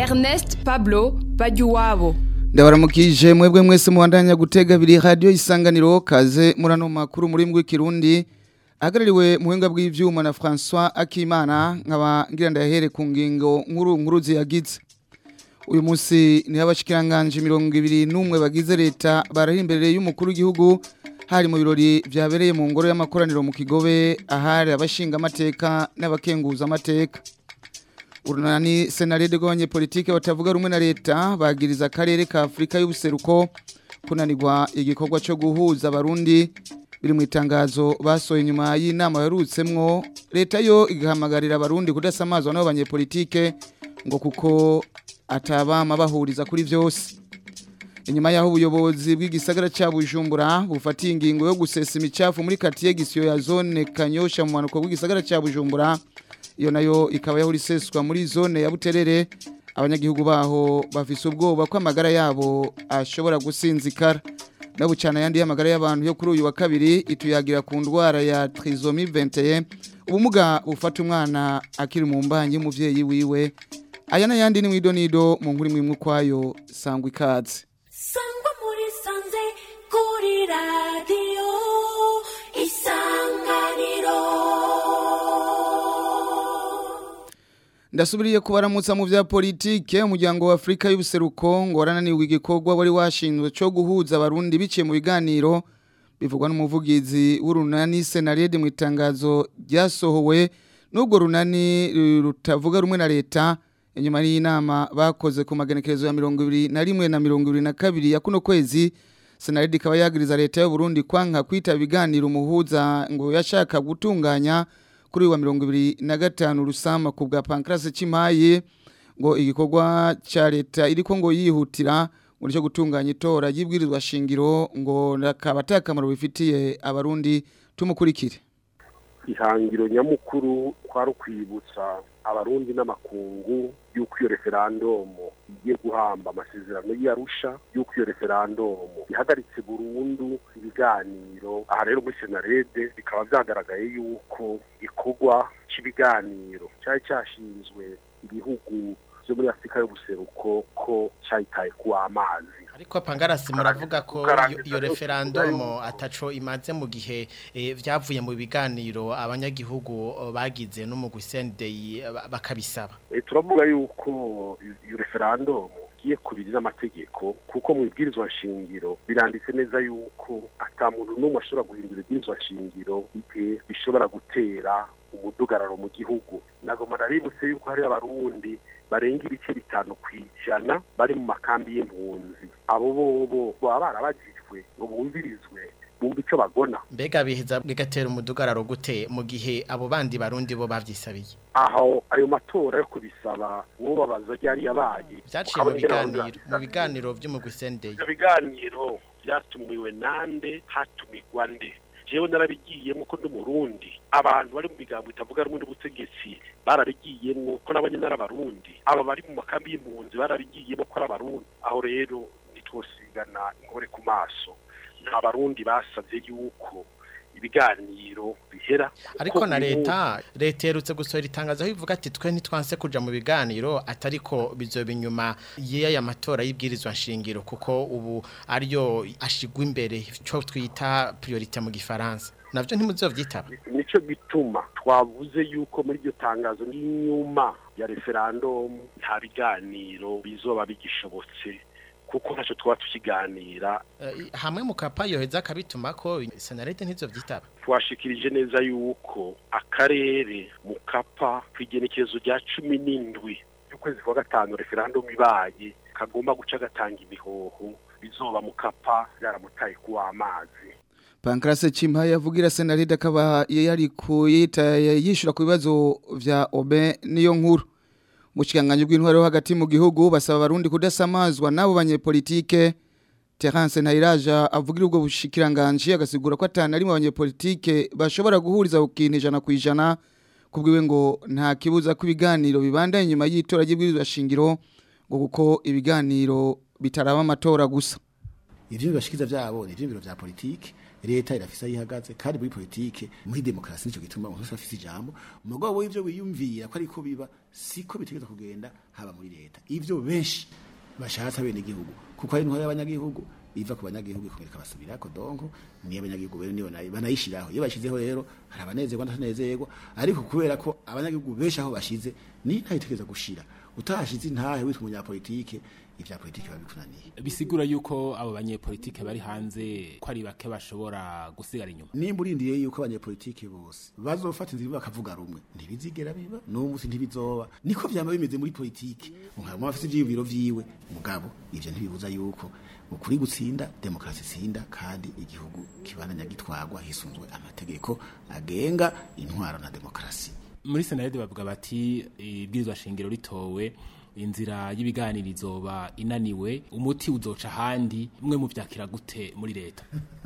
Ernest Pablo Bajuwabo ndabaramukije mwebwe mwese muwandanya gutega abiri radio isanganiro kaze murano makuru muri mbwe kirundi ahagarariwe muhinga bw'ivyuma na François Akimana nkaba ngira ndahere ku ngingo nkuru nkuru ziyagize uyu munsi ni abashikiranganje 21 bagize leta barahi imbere y'umukuru w'igihugu hari mu birori vyabereye mu ngoro y'amakoraniro mu Kigobe ahari abashinga amateka n'abakenguza amateka urunani senarede rw'abanyepolitike batavuga rumwe na leta bagiriza akarere ka afurika y'ubuseruko kunanirwa igikorwa cyo guhuza abarundi biri mu itangazo basohoye inyuma y'inama yarutsemwo leta yo igahamagarira abarundi kudasamazwa n'abo banyepolitike ngo kuko atabama bahuriza kuri byose inyuma y'aho ubuyobozi bw'igisagara cya bujumbura bufatiye ingingo yo gusesa imicafu muri katiye gisiyo ya zone kanyosha mu manuko bw'igisagara cya bujumbura iyo nayo ikaba yahora iseswa muri zone ya buterere abanyagihugu baho bafise ubwoba ko amagara yabo ashobora gusinzikara nabo cyane ayandi y'amagara y'abantu yo kuri uyu wa kabiri ituyagira ku ndwara ya trisomi 21 ubumuga bufata umwana akiri mu mbanyi y'umuvyeyi wiwe aya n'ayandi ni mwido nido mu nkuru imwe kwayo sangwa ikaze sangwa muri sanze kuri radiyo isanganiro ndasubiriye kubaramutsa mu vya politike umuryango wa Afrika y'ubuseruko ngo warananiwe igikorwa wari washinzwe cyo guhuza abarundi biciye mu biganiro bivugwa n'umuvugizi w'urunani Senarede mu itangazo ryasohowe n'ubwo runani rutavuga rumwe na leta inyuma y'inama bakoze ku magenekerezo ya mirongo ibiri na rimwe na mirongo ibiri na kabiri ya kuno kwezi Senarede ikaba yagiriza leta y'u Burundi kwanka kwita ibiganiro umuhuza ngo yashaka gutunganya kuri wa mirongo ibiri na gatanu rusama ku bwa pankarasi cy'impaye ngo igikorwa cya leta iriko ngo yihutira muri cyo gutunganya itora y'ibwirizwa shingiro ngo nakaba atakamaro bifitiye abarundi tumukurikire ihangiro nyamukuru kwari ukwibutsa abarundi n'amakungu y'uko iyo referandumu igiye guhamba amasezerano y'arusha y'uko iyo referandumu ihagaritse burundu ibiganiro aha rero muri senarede bikaba byagaragaye y'uko ikorwa cy'ibiganiro cyari cyashinzwe ibihugu byo muri afurika y'ubuseruko ko cyayitaye ku amazi ariko pangarasi muravuga ko iyo referandumu ataco imaze mu gihe byavuye mu biganiro abanyagihugu bagize no mu gusendeyi bakabisaba turavuga yuko iyo referandumu igiye kubiri n'amategeko kuko mu ibwirizwa nshingiro biranditse neza yuko ata muntu n'umwe ashobora guhindura ibwirizwa nshingiro igihe bishobora gutera umudugararo mu gihugu nagoma naributse yuko hari abarundi barenga ibice bitanu ku ijana bari mu makambi y'impunzi abo bobo baba barabagijwe ngo bumvirizwe bumva icyo bagona mbega biheza bigatera umudugararo gute mu gihe abo bandi barundi bo bavyisabiye aho ayo matora yo kubisaba uwo babaza ryari yabaye vyaciye mu biganiro mu biganiro vyo mu gusendeye ibyo biganiro byatumiwe nande hatumigwa nde jewe narabigiyemo ko ndi murundi abantu bari mu bigambo bitavuga rumwe n'ubutegetsi barabigiyemo ko nabanye n'arabarundi aba bari mu makambi y'impunzi barabigiyemo ko ari abarundi aho rero ntitwosigana inkore ku maso nta barundi basabye yuko ibiganiro bihera ariko na leta leta yerutse gusohora itangazo aho ivuga ati twe ntitwanse kuja mu biganiro atariko bizoba inyuma y'aya matora y'ibwirizwa nshingiro kuko ubu ariyo ashigwa imbere cyo twita priorite mu gifaransa navyo ntimuzovyitaba nico gituma twavuze yuko muri iryo tangazo n'inyuma ya referendum nta biganiro bizoba bigishobotse kuko ntacyo twaba tukiganira hamwe mu kapa yoheza akabituma ko senarete ntizo byitaba twashikirije neza yuko akarere mu kapa ku igenekerezo rya cumi n'indwi y'ukwezi kwa gatanu referandumu ibaye kagomba guca gatanga ibihoho bizoba mu kapa yaramutaye kuwa amazi Pankrase Chimpa yavugira senaride akaba yari kuyita yishura ku bibazo vya Obe niyo nkuru Mushikanganye bw'intwaro hagati mu gihugu basaba abarundi kudasamazwa nabo banyepolitike Terence Ntayiraja avugira ubwo bushikiranganje agasigura ko atana ari mu banyepolitike bashobora guhuriza ukintu ijana ku ijana kubwiwe ngo nta kibuza ko ibiganiro bibanda inyuma y'itora ry'ibwirizwa shingiro ngo kuko ibiganiro bitaraba amatora gusa ivyo bibashikiza vyabo ni ivyumviro vya politike leta irafise aho ihagaze kandi muri politike muri demokarasi nico gituma umuntu wese afise ijambo umugabo w'ivyo wiyumvira ko ariko biba siko bitegeza kugenda haba muri leta ivyo benshi bashatse bene igihugu kuko ari intwaro y'abanyagihugu iva ku banyagihugu ikongera ikabasubirako donko niyo abanyagihugu bene niyo nayo banayishiraho iyo bashizeho rero hari abanezerwa n'atanezerwa ariko kubera ko abanyagihugu benshi aho bashize ni ntayo itegeza gushira utahashize intahe witwa umunyapolitike ivya politike biba bikunaniye bisigura yuko abo banyepolitike bari hanze ko ari bake bashobora gusigara inyuma nimba urindiriye yuko abanyepolitike bose bazofata inzira bakavuga rumwe ntibizigera biba n'uwo munsi ntibizoba niko vyama bimeze muri politike umuntu afite ivyiyumviro vyiwe mugabo ivyo ntibibuza yuko ukuri gutsinda demokarasi itsinda kandi igihugu kibananya gitwarwa hisunzwe amategeko agenga intwaro na demokarasi muri senarede bavuga bati ibwirizwa shingiro ritowe inzira y'ibiganiro izoba inaniwe umuti uzoca ahandi mwe muvyakira gute muri leta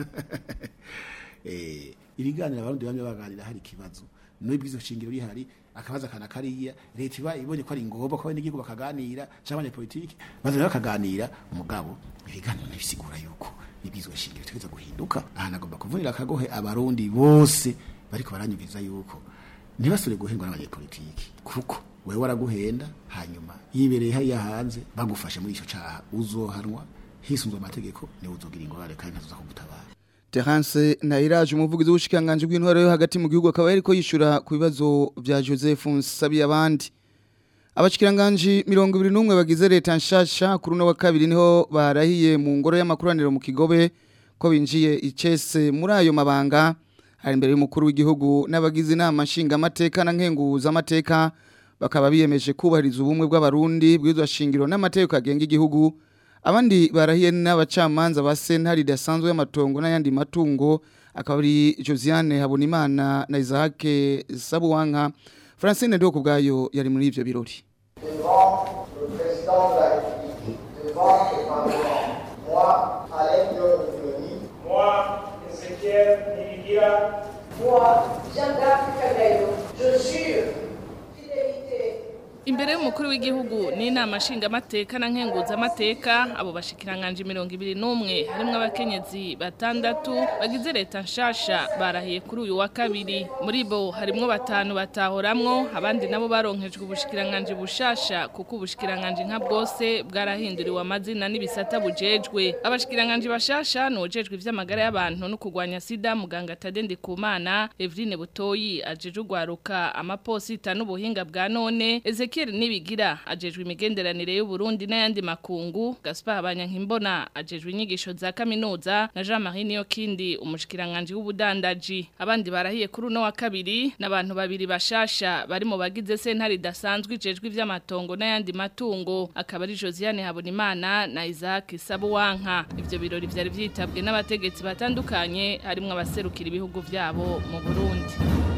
eh ibiganiro abarundi bamwe baganira hari ikibazo no ibwizo shingiro rihari akabaza kana kariya leta iba ibonye ko ari ngombwa ko abanyagihugu bakaganira cyangwa politiki bazana bakaganira umugabo ibiganiro ntibisigura yuko ibwizo shingiro tegeza guhinduka aha nagomba kuvunira akagohe abarundi bose bariko baranyumviza yuko ntibasubire guhingwa n'abanyepolitiki kuko wewe waraguhenda hanyuma yibereye hariya hanze bagufashe muri ico caha uzohanwa hisunzwe amategeko niwe uzogira ingorane kandi ntazoza kugutabara Terence Nairaje umuvugizi w'ushikanganje bw'intwaro yo hagati mu gihugu akaba yariko yishura ku bibazo vya Joseph Nsabi abandi Abashikiranganje 21 bagize leta nshasha kuri no wa kabiri niho barahiye mu ngoro y'amakuraniro mu Kigobe ko binjiye icese muri ayo mabanga hari imbere y'umukuru w'igihugu n'abagize inama nshinga amateka na nkenguza amateka bakaba biyemeje kubahiriza ubumwe bw'abarundi bw'izwa shingiro n'amategeko agenga igihugu abandi barahiye n'abacamanza ba sentare idasanzwe y'amatongo n'ayandi matungo akaba ari Josiane Habonimana na Isaac Sabuwanka Francine Ndoko bwayo yari muri ivyo birori devant le président de la République, devant le Parlement, moi, Alain Dion Moi, Ezekiel Nibigira, Moi, Jean-Jacques Kagayo, je jure fidélité Imbere y'umukuru w'igihugu n'inama nshingamateka na nkenguzamateka abo bashikiranganje mirongo ibiri n'umwe harimwo abakenyezi batandatu bagize leta nshasha barahiye kuri uyu wa kabiri muri bo harimwo batanu batahoramwo abandi nabo baronkejwe ubushikiranganje bushasha kuko ubushikiranganje nka bwose bwarahinduriwe amazina n'ibisata bujejwe abashikiranganje bashasha nujejwe ivy'amagara y'abantu no kurwanya sida muganga Tadende Kumana Evrine Butoyi ajeje ugwaruka amaposita n'ubuhinga bwa none Ezekiel Nibigira ajejwe imigenderanire y'u Burundi n'ayandi makungu Gaspar Abanyankimbona ajejwe inyigisho za kaminuza na Jean-Marie Niyokindi umushikiranganje w'ubudandaji abandi barahiye kuri uno wa kabiri n'abantu babiri bashasha bari mu bagize sentare idasanzwe ijejwe ivy'amatongo n'ayandi matungo akaba ari Josiane Habonimana na Isaac Sabuwanka ivyo birori vyari vyitabwe n'abategetsi batandukanye harimwo abaserukira ibihugu vyabo mu Burundi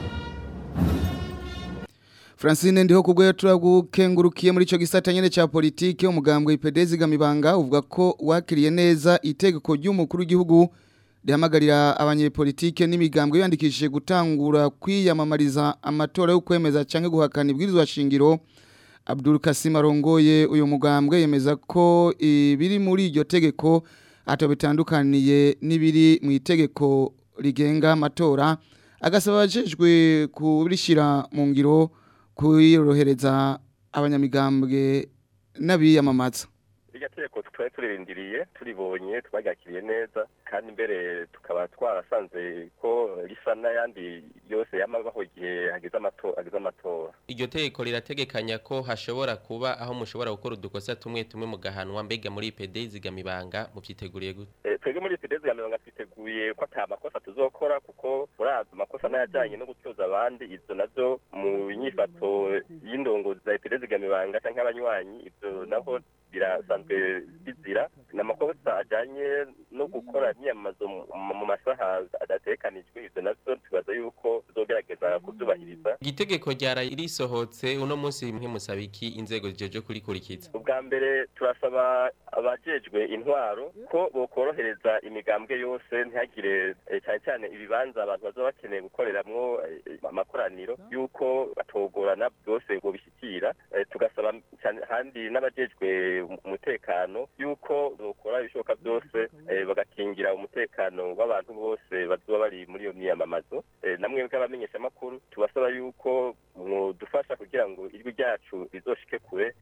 Francine ndiho kubwo turagukengurukiye muri ico gisata nyene ca politike umugambwe IPD gamibanga uvuga ko wakiriye neza itegeko ry'umukuru w'igihugu rihamagarira abanyepolitike n'imigambwe yandikishije gutangura kwiyamamariza amatora yo kwemeza canke guhakana ibwirizwa shingiro Abdul Kasim arongoye uyu mugambwe yemeza ko ibiri muri iryo tegeko ato bitandukaniye n'ibiri mu itegeko rigenga amatora agasaba abajejwe kubishira mu ngiro kuyorohereza abanyamigambwe n'abiyamamaza iryo tegeko twari turirindiriye turibonye twagakiriye neza kandi mbere tukaba twarasanze ko risa n'ayandi yose yamabaho igihe hageze amatora hageze amatora iryo tegeko rirategekanya ko hashobora kuba aho mushobora gukora udukosa tumwe tumwe mugahanwa mbega muri IPD zigamibanga muvyiteguriye gute Eh, twebwe muri IPD zigamibanga twiteguye ko ata makosa tuzokora kuko murazi amakosa n'ayajanye no gutyoza abandi ivyo navyo mu nyifato y'indongozi za IPD zigamibanga canke abanywanyi ivyo naho birasanzwe bizira ni amakosa ajanye no gukora imyamamazo mu- mu masaha adatekanijwe ivyo navyo tubaza yuko tuzogerageza kubyubahiriza igitegeko ryara risohotse uno munsi mwe musaba iki inzego zijeje kurikurikiza ubwa mbere turasaba abajejwe intwaro ko bokorohereza imigambwe yose ntihagire eh, cyane cyane ibibanza abantu bazoba bakeneye gukoreramwo eh, amakoraniro yuko batogorana byose ngo bishyikira Eh, tugasaba cyane handi n'abajejwe umutekano yuko bokora ibishoboka byose eh, bagakingira umutekano w'abantu bose bazoba bari muri iyo myiyamamazo Eh, namwe bw'abamenyeshamakuru tubasaba yuko mwodufasha kugira ngo ijwi ryacu rizoshike kure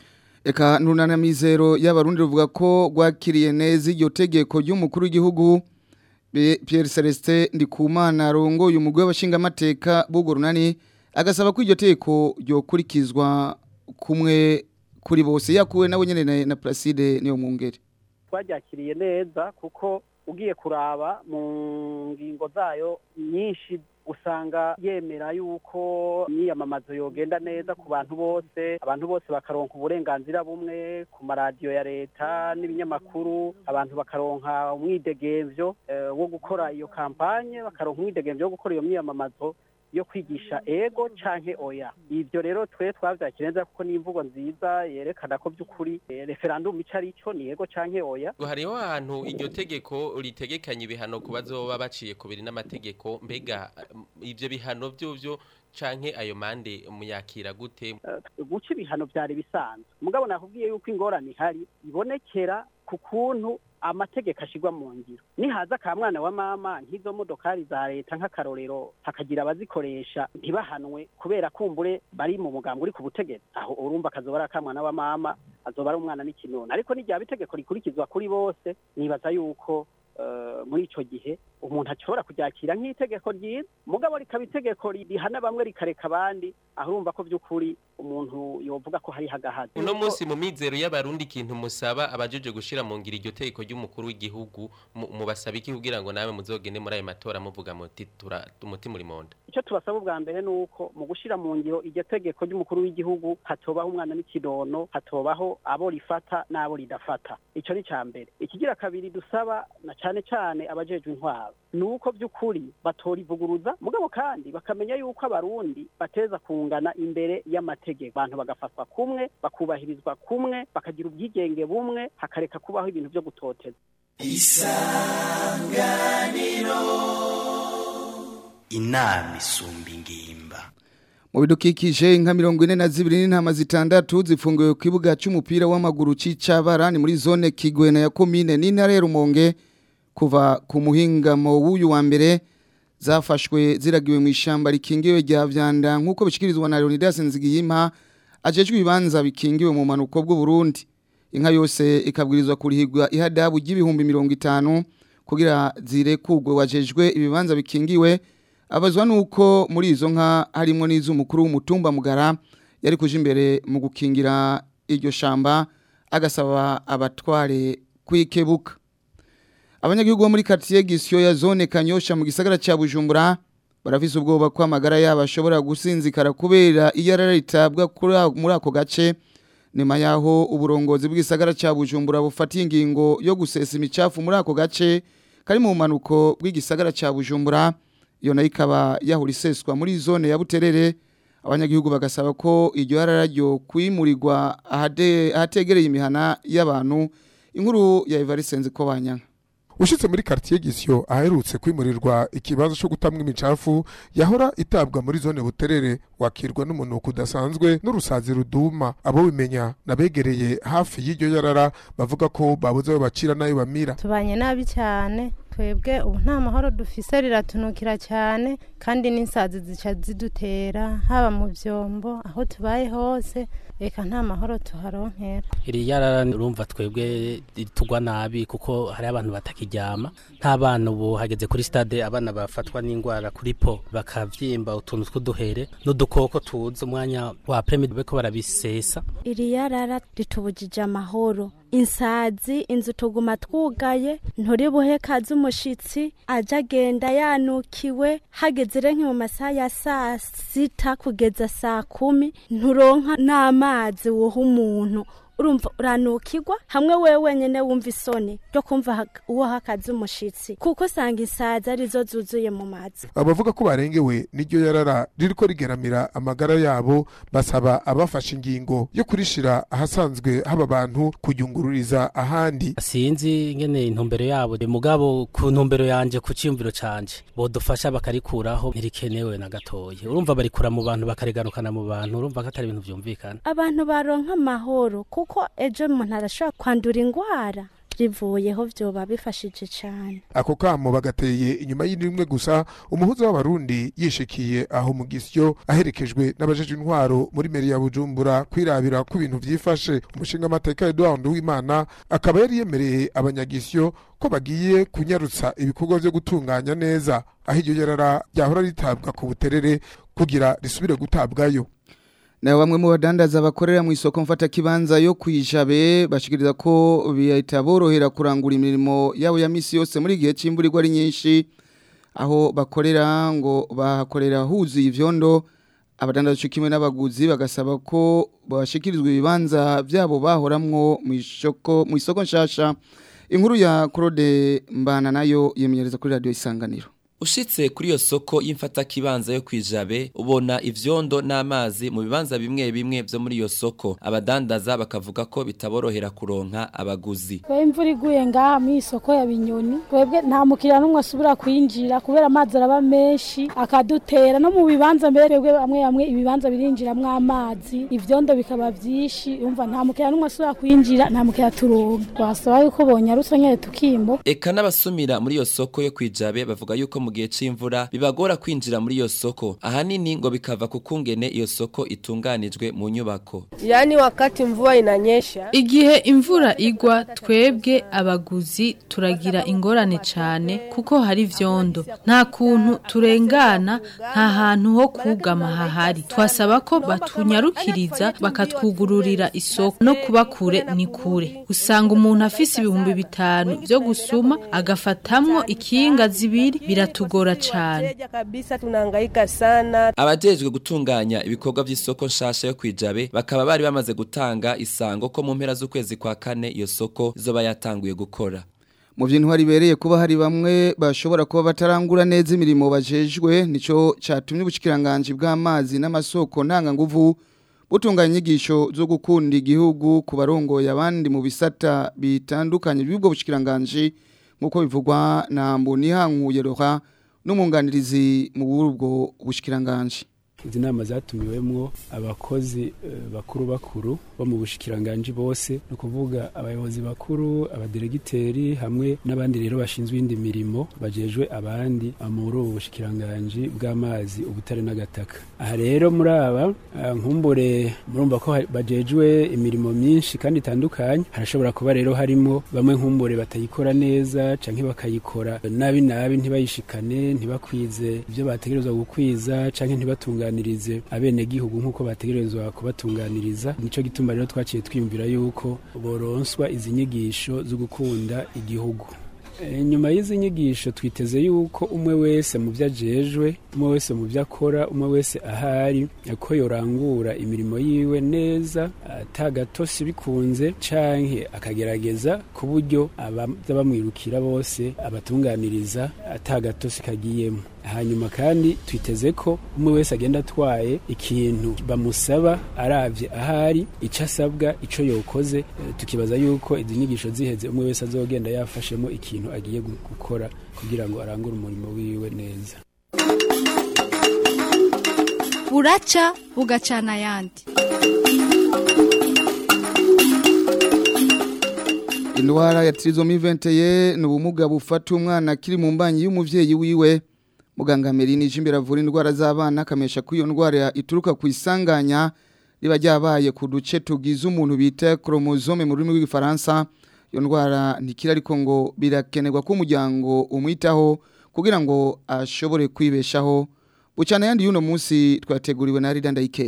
Eka nunana mizero y'abarundi ruvuga ko gwakiriye neza iryo tegeko ry'umukuru w'igihugu Be- Pierre Celestin Ndikumana rongo uyu mugwe w'abashingamateka bugo runani agasaba ko iryo tegeko ryokurikizwa kumwe kuri bose yakuwe nawe nyene na, na Placide niyo mwungere twaryakiriye neza kuko ugiye kuraba mu ngingo zayo nyinshi usanga yemera yuko imyiyamamazo yogenda neza ku bantu bose abantu bose bakaronka uburenganzira bumwe ku maradiyo ya leta n'ibinyamakuru abantu bakaronka umwidegemvyo eh, wo gukora iyo kampanye bakaronka umwidegemvyo wo gukora iyo myiyamamazo yo kwigisha ego canke oya ivyo rero twe twavyakira neza kuko ni imvugo nziza yerekana ko by'ukuri eh, referendum ico ari cyo ni ego canke oya ngo hariho ahantu iryo tegeko ritegekanya ibihano ku bazoba baciye ku biri n'amategeko mbega um, ivyo bihano vyovyo canke ayo mande muyakira gute guca ibihano byari bisanzwe mugabo nakubwiye yuko ingorane ihari ibonekera ku kuntu amategeko ashigwa mu ngiro nihaza ka mwana wa mama nk'izo modokari za leta nk'akarorero hakagira abazikoresha ntibahanwe kubera kumbure bari mu mugambi uri ku butegetsi aho urumva akazoba ari akamwana wa mama azoba ari umwana n'ikinona ariko n'igihe itegeko rikurikizwa kuri bose nibaza yuko eh, muri ico gihe umuntu ashobora kuryakira nk'itegeko ryiza mugabo rikaba itegeko rihana bamwe rikareka abandi aho urumva ko by'ukuri umuntu yovuga ko hari hagahazi uno munsi mu mizero y'abarundi ikintu musaba abajeje gushira mu ngira iryo tegeko ry'umukuru w'igihugu mu- mubasaba iki kugira ngo nawe muzogende muri ayo matora muvuga muti tura umutima uri monda icyo tubasaba ubwa mbere ni uko mu gushyira mu ngiro iryo tegeko ry'umukuru w'igihugu hatobaho umwana n'ikidono hatobaho abo rifata n'abo ridafata icyo ni icya mbere ikigira kabiri dusaba na cyane cyane abajejwe intwaro ni uko by'ukuri batorivuguruza mugabo kandi bakamenya yuko abarundi bateza kungana imbere y'amategeko abantu bagafatwa kumwe bakubahirizwa kumwe bakagira ubwigenge bumwe hakareka kubaho ibintu byo gutoteza isanganiro inama isumba ingimba Mu bidukikije inka mirongo ine na zibiri n'intama zitandatu zifungiwe ku kibuga cy'umupira w'amaguru c'Icabara ni muri zone Kigwena ya komine n'intara ya Rumonge kuva ku muhingamo w'uyu wa mbere zafashwe ziragiwe mu ishamba rikingiwe rya vyanda nk'uko bishikirizwa na Leonidas Nzigiyimpa ajejwe ibibanza bikingiwe mu manuko bw'u Burundi inka yose ikabwirizwa kurihigwa ihadabu ry'ibihumbi mirongo itanu kugira zirekugwe wajejwe ibibanza bikingiwe abazwa nuko muri izo nka harimo n'iz'umukuru w'umutumba mugara yari kuje imbere mu gukingira iryo shamba agasaba abatware kwikebuka abanyagihugu bo muri quartier Gisyo ya zone Kanyosha mu gisagara ca Bujumbura barafise ubwoba ko amagara yabo ashobora gusinzikara kubera iyarara ritabwa kuri a- muri ako gace nyuma yaho uburongozi bw'isagara ca Bujumbura bufatiye ingingo yo gusesa imicafu muri ako gace kari mu manuko bw'igisagara ca Bujumbura iyo nayo ikaba yahura iseswa muri zone ya Buterere abanyagihugu bagasaba ko iryo yarara ryo kwimurirwa ahade- ahategereye imihana y'abantu inkuru ya Evariste ko banyanka ushitse muri quartier Gisyo aherutse kwimurirwa ikibazo cyo gutamwa imicafu yahora itabwa muri zone buterere wakirwa n'umunuko udasanzwe n'urusazi ruduma abo bimenya nabegereye hafi y'iryo yarara bavuga ko babuze ayo bacira n'ayo bamira tubanye nabi cyane twebwe ubu nta mahoro dufise riratunukira cyane kandi n'insazi zica zidutera haba mu byombo aho tubaye hose reka nta mahoro tuharonkera iri yarara urumva twebwe tugwa nabi kuko hari abantu batakiryama nk'abana ubu hageze kuri stade abana bafatwa n'indwara kuri po bakavyimba utuntu tw'uduhere n'udukoko tuza umwanya wa premide beko barabisesa iri yarara ritubujije amahoro insazi inzu tuguma twugaye nturi buhe kazi umushitsi aje agenda yanukiwe hageze renke mu masaha ya saa sita kugeza saa kumi nturonka n'amazi woha umuntu urumva uranukirwa hamwe wewe wenyene wumva isoni ryo kumva hak- uwo hakaze umushitsi kuko usanga isazi arizo zuzuye mu mazi abavuga ko barengewe n'iryo yarara ririko rigeramira amagara yabo basaba abafashe ingingo yo kurishira ahasanzwe haba abantu kuyungururiza ahandi sinzi ngene intumbero yabo mugabo ku ntumbero yanje ku ciyumviro canje bodufasha bakarikuraho ntirikenewe na gatoya urumva barikura mu bantu bakarigarukana mu bantu urumva ko atari ibintu vyumvikana abantu baronka amahoro kuko ejo umuntu arashobora kwandura ingwara rivuyeho vyoba bifashije cane ako kamo bagateye inyuma y'indimwe gusa umuhuza w'abarundi yishikiye aho mu gisyo aherekejwe n'abajeje intwaro muri meri ya bujumbura kwirabira ko ibintu vyifashe umushinga amateka Edouard Uwimana akaba yari yemereye abanyagisyo ko bagiye kunyarutsa ibikorwa vyo gutunganya neza aho iryo yarara ryahora ritabwa ku buterere kugira risubire gutabwayo na bamwe mu badandaza bakorera mu isoko mfata kibanza yo kwijabe bashikiriza ko bihita borohera kurangura imirimo yabo ya misi yose muri gihe c'imburirwa ari nyinshi aho bakorera ngo bahakorera huzuye ivyondo abadandaza cyo kimwe n'abaguzi bagasaba ko bashikirizwa ibibanza byabo bahoramwo mu isoko mu isoko nshasha inkuru ya Claude Mbana nayo yemenyereza kuri radio isanganiro Ushitse kuri iyo soko y'imfata kibanza yo kwijabe ubona ivyondo n'amazi mu bibanza bimwe bimwe vyo muri iyo soko abadandaza bakavuga ko bitaborohera kuronka abaguzi Kwa imvura iguye ngaha mu isoko ya binyoni twebwe nta mukiriya n'umwe asubira kwinjira kubera amazi araba menshi akadutera no mu bibanza mbere twebwe bamwe bamwe ibibanza birinjiramwo amazi ivyondo bikaba vyinshi umva nta mukiriya n'umwe asubira kwinjira nta mukiriya turonka twasaba yuko bonyarutse nyene tukimbo Eka n'abasumira muri iyo soko yo kwijabe bavuga yuko mu gihe c'imvura bibagora kwinjira muri iyo soko ahanini ngo bikava ku kungene iyo soko itunganijwe mu nyubako Yaani wakati mvua inanyesha Igihe imvura igwa twebwe abaguzi turagira ingorane cyane kuko hari vyondo nta kuntu turengana nta hantu ho kugama hahari twasaba ko batunyarukiriza bakatwugururira isoko no kuba kure ni kure usanga umuntu afise ibihumbi bitanu byo gusuma agafatamwo ikinga zibiri biratugora cyane Teja kabisa tunahangaika sana abajejwe gutunganya ibikorwa vy'isoko nshasha yo kwijabe bakaba bari bamaze gutanga isango ko mu mpera z'ukwezi kwa kane iyo soko izoba yatanguye gukora mu by'intwari bibereye kuba hari bamwe bashobora kuba batarangura neza imirimo bajejwe nico catumye ubushikiranganje bw'amazi n'amasoko ntanganguvu butunganya inyigisho zo gukunda igihugu ku barongoye abandi mu bisata bitandukanye by'ubwo bushikiranganje nk'uko bivugwa na Mbonihankuye Roha n'umwunganirizi mu burubwo bushikiranganje izi nama zatumiwemwo abakozi eh, bakuru bakuru bo mu bushikiranganji bose ni ukuvuga abayobozi bakuru abaderegiteri hamwe n'abandi rero bashinzwe indi mirimo bajejwe abandi ah, muri ubu bushikiranganji bw'amazi ubutare n'agataka aha rero muri aba ah, nkumbure murumva ko hari- bajejwe imirimo myinshi kandi itandukanye harashobora kuba rero harimo bamwe nkumbure batayikora neza canke bakayikora nabi nabi ntibayishikane ntibakwize ibyo bategerezwa gukwiza canke ntibatunganirize abenegihugu nk'uko bategerezwa kubatunganiriza nico gituma rero twaciye twiyumvira yuko boronswa izi nyigisho zo gukunda igihugu E, nyuma y'izi nyigisho twiteze yuko umwe wese mu byo ajejwe umwe wese mu byo akora umwe wese ahari ko yorangura imirimo yiwe neza atagatosi bikunze canke akagerageza ku buryo abaza bamwirukira bose abatunganiriza atagatosi kagiyemo hanyuma kandi twiteze ko umwe wese agenda atwaye ikintu bamusaba aravye ahari ico asabwa ico yokoze eh, tukibaza yuko izi nyigisho ziheze umwe wese azogenda yafashemo ikintu agiye gu- gukora kugira ngo arangure umurimo wiwe neza buraca bugacana ayandi indwara ya trizomiventeye ni ubumuga bufata umwana akiri mu mbanyi y'umuvyeyi wiwe muganga Merini Jimbere avura indwara z'abana akamesha ko iyo ndwara ituruka ku isanganya riba ryabaye ku duce tugize umuntu bita chromosome mu rurimi rw'igifaransa iyo ndwara ntikira ariko ngo birakenerwa ko umuryango umwitaho kugira ngo ashobore kwibeshaho bucana yandi y'uno munsi twateguriwe na Rida Ndayikeza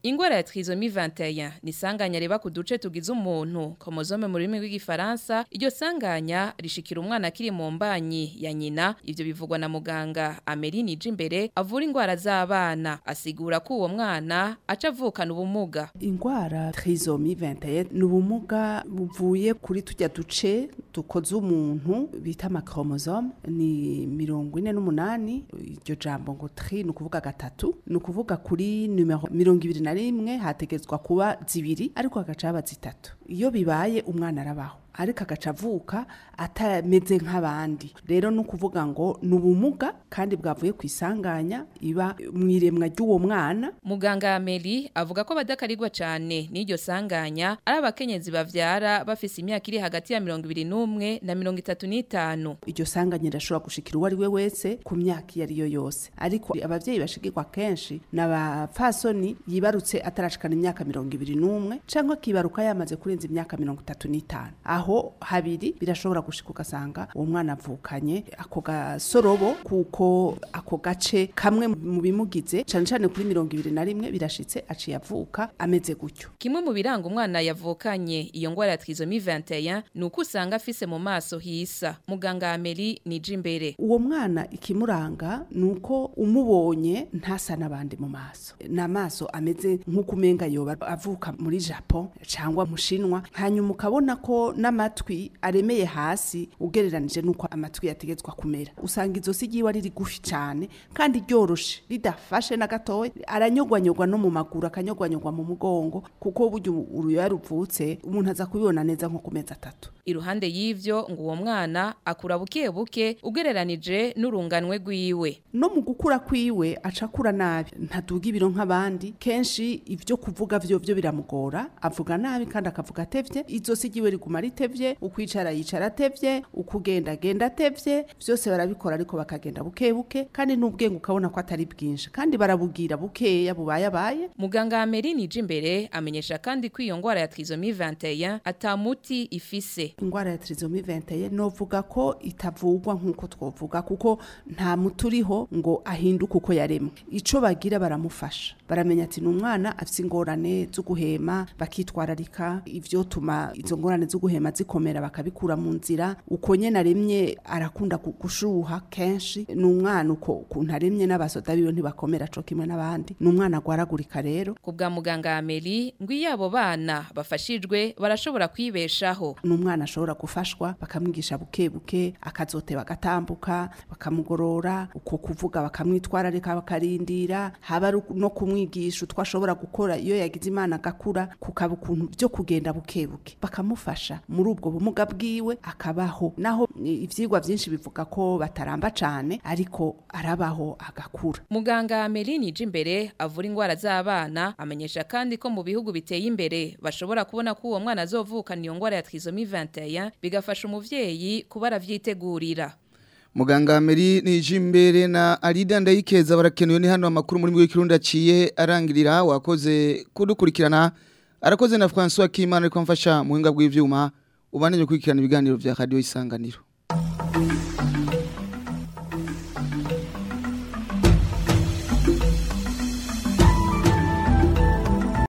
ingwara ya trisomie 21 ni sanganya reba ku duce tugize umuntu chromosome mu rurimi rw'igifaransa iryo sanganya rishikira umwana akiri mu mbanyi ya nyina ivyo bivugwa na muganga Ameline Jimbere avura ingwara z'abana asigura ko uwo mwana aca avukana ubumuga ingwara trisomie 21 ni ubumuga buvuye kuri tujya duce dukoze umuntu bita amakromosome ni mirongo ine n'umunani iryo jambo ngo tri ni ukuvuga gatatu ni ukuvuga kuri numero mirongo ibiri na rimwe hategetswa kuba zibiri ariko hagaca haba zitatu iyo bibaye umwana arabaho ariko agaca avuka atameze nk'abandi rero ni ukuvuga ngo ni ubumuga kandi bwavuye ku isanganya iba mu iremwa ry'uwo mwana muganga Ameli avuga ko badakarirwa cyane n'iryo sanganya ari abakenyezi bavyara bafise imyaka iri hagati ya mirongo ibiri n'umwe na mirongo itatu n'itanu iryo sanganya rirashobora gushikira uwo ari we wese ku myaka iyo ari yo yose ariko abavyeyi bashigirwa kenshi ni abapfasoni yibarutse atarashikana imyaka mirongo ibiri n'umwe canke akibaruka yamaze kurenza imyaka mirongo itatu n'itanu aho habiri birashobora gushika ugasanga uwo mwana avukanye ako gasorobo kuko ako gace kamwe mu bimugize cane cane kuri mirongo ibiri na rimwe birashitse aciye avuka ameze gutyo kimwe mu biranga umwana yavukanye iyo ngwara ya trisomie 21 ni uko usanga afise mu maso hisa muganga Ameli nije imbere uwo mwana ikimuranga ni uko umubonye ntasa n'abandi mu maso n'amaso ameze nk'uko umenga yoba avuka muri Japon cyangwa mu Shinwa hanyuma ukabona ko n'amatwi aremeye hasi ugereranije nuko amatwi yategetswa kumera usanga izosi ryiwe ari rigufi cyane kandi ryoroshe ridafashe na gatoya aranyogwanyogwa no mu maguru akanyogwanyogwa mu mugongo kuko burya uruyoya ruvutse umuntu aza kubibona neza nko ku mezi atatu iruhande y'ivyo ngo uwo mwana akura buke buke ugereranije n'urunganwe rwiwe no mu gukura kwiwe aca akura nabi ntaduga ibiro nk'abandi kenshi ivyo kuvuga vyo vyo biramugora avuga nabi kandi akavuga atevye izosi ryiwe riguma ritevye ukwicara yicara atevye ukugenda genda atevye vyose barabikora ariko bakagenda buke buke kandi n'ubwenge ukabona ko atari bwinshi kandi barabugira bukeya bubaye abaye muganga Ameline Jimbere amenyesha kandi ko iyo ngwara ya trisomie 21 atamuti ifise ingwara ya trisomie 21 novuga ko itavugwa nkuko twovuga kuko nta muturiho ngo ahinduke uko yaremwe ico bagira baramufasha baramenya ati numwana afise ingorane zo guhema bakitwararika ivyo tuma izo ngorane zo guhema zikomera bakabikura mu nzira uko nyene aremye arakunda gushuha kenshi numwana uko kuntu aremye n'abasoda biwe ntibakomera co kimwe n'abandi numwana agwaragurika rero ku bwa muganga Amelie ngo iyo abo bana bafashijwe barashobora kwibeshaho numwana ashobora gufashwa bakamwigisha buke buke akazote bagatambuka bakamugorora uko kuvuga bakamwitwararika bakarindira haba no kumwigisha utwo ashobora gukora iyo yagize imana agakura kukaba ukuntu byo kugenda buke buke bakamufasha muri ubwo bumuga bwiwe akabaho naho ivyigwa vyinshi bivuga ko bataramba cane ariko arabaho agakura muganga Ameline Jimbere avura ingwara z'abana amenyesha kandi ko mu bihugu biteye imbere bashobora kubona ko uwo mwana azovukana iyo ngwara ya trisomie 21 bigafasha umuvyeyi kuba aravyitegurira Muganga Meri Nijimbere na Alida Ndayikeza barakenewe ni hano amakuru muri mwe kirundi aciye arangirira wakoze kudukurikirana arakoze na François Kimana ariko mfasha muhinga bw'ivyuma ubaneye gukurikirana ibiganiro vya Radio Isanganiro